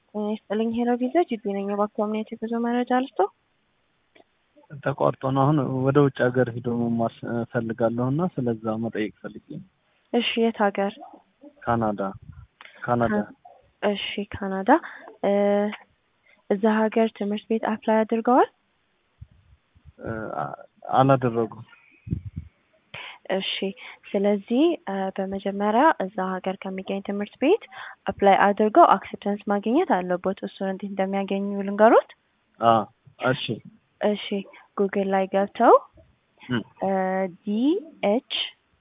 ጤና ይስጥልኝ ሄሎ ቪዛ ጅቢ ነኝ። እባክዎ ምን አይነት የጉዞ መረጃ ልስጦ? ተቋርጦ ነው። አሁን ወደ ውጭ ሀገር ሂዶ መማር እፈልጋለሁ እና ስለዛ መጠየቅ ፈልጌ ነው። እሺ የት ሀገር? ካናዳ ካናዳ። እሺ ካናዳ። እዛ ሀገር ትምህርት ቤት አፕላይ አድርገዋል? አላደረጉም። እሺ ስለዚህ በመጀመሪያ እዛ ሀገር ከሚገኝ ትምህርት ቤት አፕላይ አድርገው አክሴፕተንስ ማግኘት አለቦት። እሱን እንዴት እንደሚያገኙ ልንገሮት? እሺ እሺ ጉግል ላይ ገብተው ዲ ኤች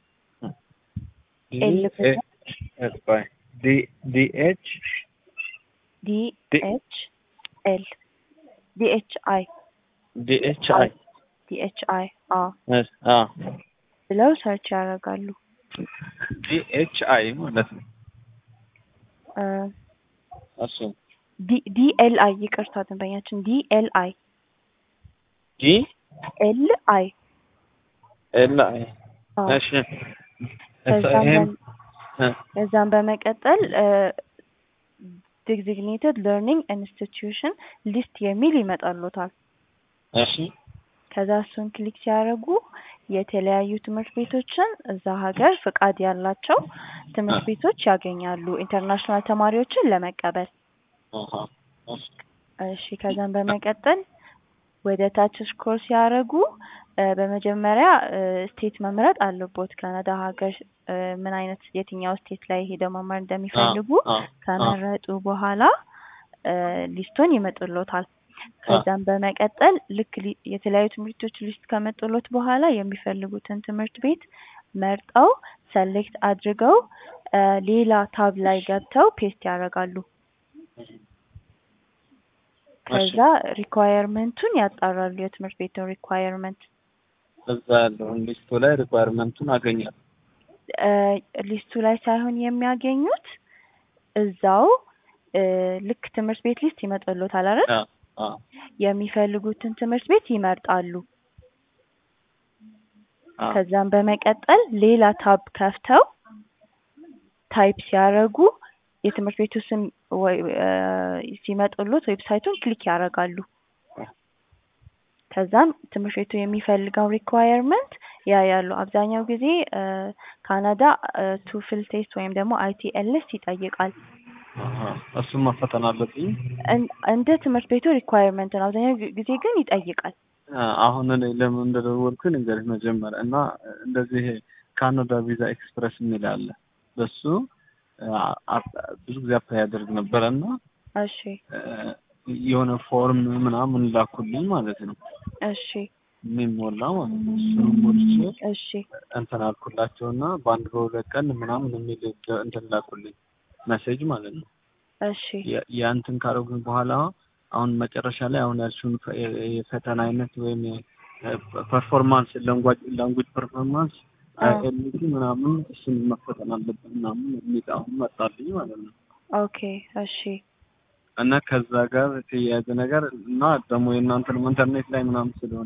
ኤል ዲ ኤች ዲ ኤች ኤል ዲ ኤች አይ ዲ ኤች አይ ዲ ኤች አይ አዎ አዎ ብለው ሰርች ያደርጋሉ። ዲ ኤች አይ ማለት ነው። እሺ ዲ ኤል አይ ይቅርታ ደንበኛችን ዲ ኤል አይ ዲ ኤል አይ ኤል አይ እሺ ከዛም በመቀጠል ዲዚግኔትድ ለርኒንግ ኢንስቲትዩሽን ሊስት የሚል ይመጣሉታል። እሺ ከዛ እሱን ክሊክ ሲያደርጉ የተለያዩ ትምህርት ቤቶችን እዛ ሀገር ፍቃድ ያላቸው ትምህርት ቤቶች ያገኛሉ ኢንተርናሽናል ተማሪዎችን ለመቀበል። እሺ ከዛም በመቀጠል ወደ ታች ስክሮል ሲያደርጉ በመጀመሪያ ስቴት መምረጥ አለቦት። ካናዳ ሀገር ምን አይነት የትኛው ስቴት ላይ ሄደው መማር እንደሚፈልጉ ከመረጡ በኋላ ሊስቱን ይመጡሎታል። ከዛም በመቀጠል ልክ የተለያዩ ትምህርቶች ሊስት ከመጡሎት በኋላ የሚፈልጉትን ትምህርት ቤት መርጠው ሰሌክት አድርገው ሌላ ታብ ላይ ገብተው ፔስት ያደርጋሉ። ከዛ ሪኳየርመንቱን ያጣራሉ። የትምህርት ቤቱን ሪኳየርመንት እዛ ያለውን ሊስቱ ላይ ሪኳየርመንቱን አገኛለሁ። ሊስቱ ላይ ሳይሆን የሚያገኙት እዛው ልክ ትምህርት ቤት ሊስት ይመጣሎታል አይደል? የሚፈልጉትን ትምህርት ቤት ይመርጣሉ። ከዛም በመቀጠል ሌላ ታብ ከፍተው ታይፕ ሲያደርጉ የትምህርት ቤቱ ስም ሲመጡሎት ዌብሳይቱን ክሊክ ያደርጋሉ። ከዛም ትምህርት ቤቱ የሚፈልገው ሪኳየርመንት ያያሉ። አብዛኛው ጊዜ ካናዳ ቱፍል ቴስት ወይም ደግሞ አይቲኤልኤስ ይጠይቃል። እሱም መፈተን አለብኝ። እንደ ትምህርት ቤቱ ሪኳየርመንት ነው። አብዛኛው ጊዜ ግን ይጠይቃል። አሁን እኔ ለምን እንደደወልኩኝ ንገርህ መጀመሪያ እና እንደዚህ ካናዳ ቪዛ ኤክስፕረስ የሚል አለ። በሱ ብዙ ጊዜ አፕላይ ያደርግ ነበረ እና እሺ የሆነ ፎርም ምናምን ላኩልኝ ማለት ነው። እሺ የሚሞላ ማለት ነው። እሱንም ሞልቼ እሺ እንትን አልኩላቸው እና በአንድ በሁለት ቀን ምናምን የሚል እንትን ላኩልኝ መሴጅ ማለት ነው። እሺ ያንትን ካደረጉኝ በኋላ አሁን መጨረሻ ላይ አሁን ያልሽውን የፈተና አይነት ወይም ፐርፎርማንስ ላንጉጅ ፐርፎርማንስ ኤልቲ ምናምን እሱን መፈተን አለብን ምናምን የሚል አሁን መጣልኝ ማለት ነው። ኦኬ እሺ እና ከዛ ጋር የተያያዘ ነገር እና ደግሞ የእናንተንም ኢንተርኔት ላይ ምናምን ስለሆነ